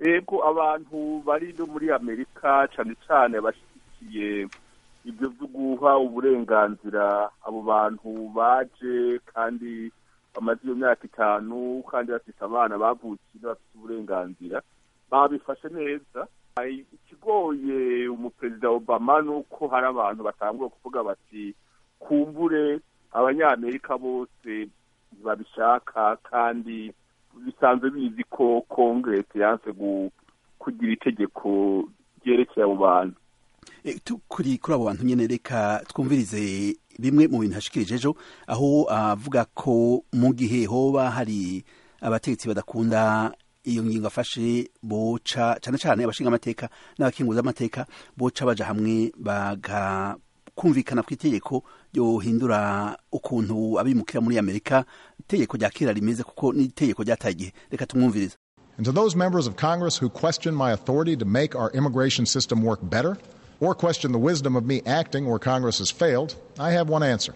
ego abantu bari no muri amerika cyane cyane bashyigikiye ibyo byo guha uburenganzira abo bantu baje kandi bamaze iyo myaka itanu kandi bafite abana bavukiye bafite uburenganzira babifashe neza ikigoye umuperezida obama ni uko hari abantu batanguye kuvuga bati kumbure abanyamerika bose ntibabishaka kandi bisanzwe bizi ko kongeresi yanse kugira itegeko ryerekeye abo bantu kuri kuri abo bantu nyine reka twumvirize bimwe mu bintu hashikirije ejo aho avuga ko mu gihe hoba hari abategetsi badakunda iyo ngingo afashe boca cyane cyane abashinga amateka n'abakinguza amateka boca baja hamwe bagakumvikana ku itegeko yohindura ukuntu abimukira muri amerika itegeko rya kera rimeze kuko ni itegeko ryataye igihe reka tumwumvirize And to those members of Congress who question my authority to make our immigration system work better, or question the wisdom of me acting where Congress has failed, I have one answer.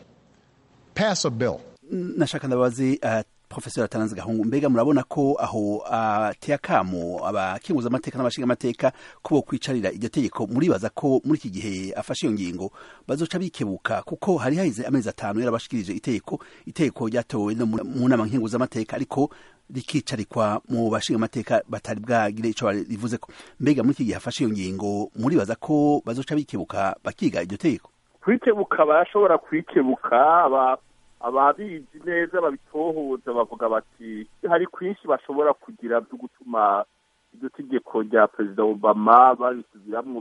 Pass a bill. nashaka ndabazi uh, profesor atanze gahungu mbega murabona ko aho ateye uh, akamo abakinguza amateka n'abashinga amateka ko bo kwicarira iryo tegeko muribaza ko muri iki gihe afashe iyo ngingo bazoca bikebuka kuko hari haheze amezi atanu yarabashikirije itegeko itegeko ryatowe no mu nama nkinguza amateka ariko rikicarikwa mu bashinga amateka batari bwagire ico rivuze ko mbega muri iki gihe afashe iyo ngingo muribaza ko bazoca bikebuka bakiga iryo tegeko kwikebuka barashobora kwikebuka aba ababizi neza babitohoza bavuga bati hari kwinshi bashobora kugira byo gutuma iryo tegeko rya perezida obama babisubiramwo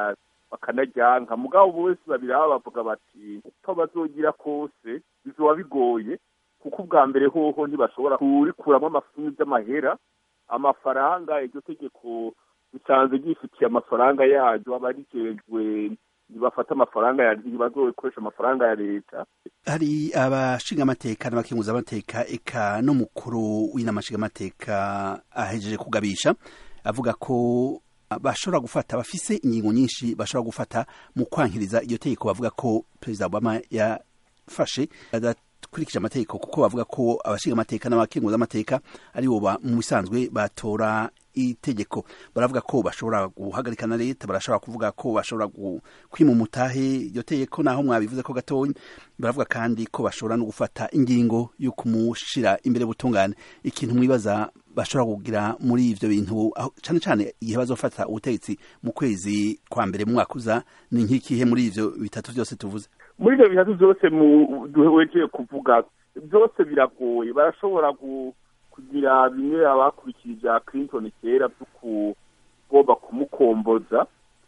bakanaryanka mugabo bose babiraba bavuga bati uko bazogira kose bizoba bigoye kuko ubwa mbere hoho ntibashobora kurikuramo amafungu by'amahera amafaranga iryo tegeko bisanzwe ryifitiye amafaranga yaryo aba rijejwe ntibafata amafaranga ntibazokoresha amafaranga ya leta hari abashinga amateka n'abakinguza amateka eka n'umukuru w'inama nshinga amateka ahejeje kugabisha avuga ko bashobora gufata bafise ingingo nyinshi bashobora gufata mu kwankiriza iryo tegeko bavuga ko perezida obama yafashe adakurikije amategeko kuko bavuga ko abashinga amateka n'abakinguza amateka ari bo mu bisanzwe batora itegeko baravuga ko bashobora guhagarika na leta barashobora kuvuga ko bashobora kwima umutahe iryo tegeko naho mwabivuze ko gatonya baravuga kandi ko bashobora no gufata ingingo yo kumushira imbere butungane ikintu mwibaza bashobora kugira muri ivyo bintu cyane cyane igihe bazofata ubutegetsi mu kwezi kwa mbere mu mwaka uza ni nk'ikihe muri ivyo bitatu vyose tuvuze muri ivyo bitatu vyose duhejeye kuvuga byose biragoye barashobora kugira bimwe abakurikira ibya clinton kera byo kugomba kumukomboza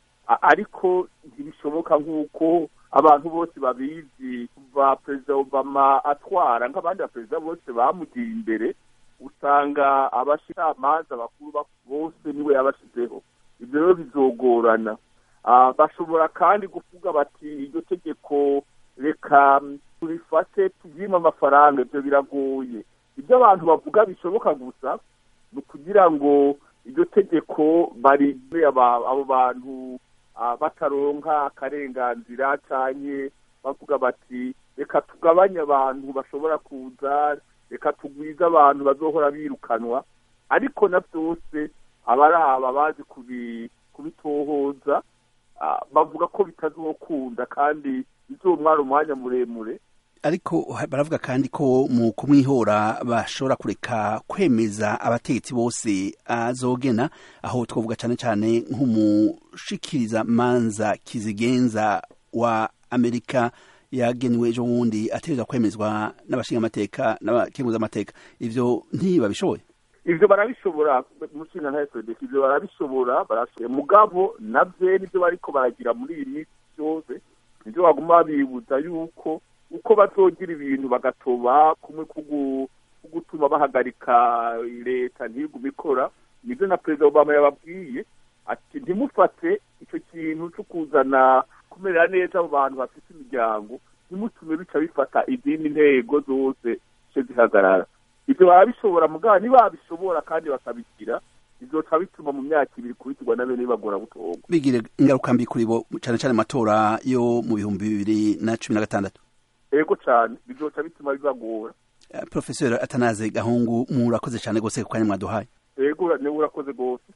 ariko ntibishoboka nk'uko abantu bose babizi kuva perezida obama atwara nk'abandi baperezida bose bamugiye imbere usanga abashikirangamanza bakuru bose niwe yabashyizeho ibyo rero bizogorana bashobora kandi kuvuga bati iryo tegeko reka turifate tubyime amafaranga ibyo biragoye ibyo abantu bavuga bishoboka gusa ni ukugira ngo iryo tegeko bari abo bantu bataronka akarenganzira cyane bavuga bati reka tugabanye abantu bashobora kuza reka tugwize abantu bazohora birukanwa ariko na byose abaraba bazi kubitohoza bavuga ko bitazokunda kandi bizomwara umwanya muremure ariko baravuga kandi ko mu kumwihora bashobora kureka kwemeza abategetsi bose azogena aho twavuga cyane cyane nk'umushikiriza manza kizigenza wa amerika yagenewe ejo bundi ategereza kwemezwa n'abashinga amateka n'abakenguza amateka ivyo ntibabishoboye ivyo barabishobora mushinga nta fdc ivyo barabishobora barashoboye mugabo navyo nivyo bariko baragira muri iyi minsi byose nivyo baguma babibuza yuko uko bazogira ibintu bagatoba kumwe kugutuma bahagarika leta ntigume ikora nibyo na perezida obama yababwiye ati ntimufate icyo kintu cyo kuzana kumerera neza abo bantu bafite imiryango ntimutume bica bifata izindi ntego zose zice zihagarara ibyo barabishobora mugabo ntibabishobora kandi bakabigira bizoca bituma mu myaka ibiri kubitirwa na bene bagora gutorwa bigire ingaruka mbi kuri bo cyane cyane amatora yo mu bihumbi bibiri na cumi na gatandatu ego cyane bizoca bituma bibagora profesor atanaze gahungu murakoze cyane rwose ku kanya mwaduhaye ego niwe urakoze rwose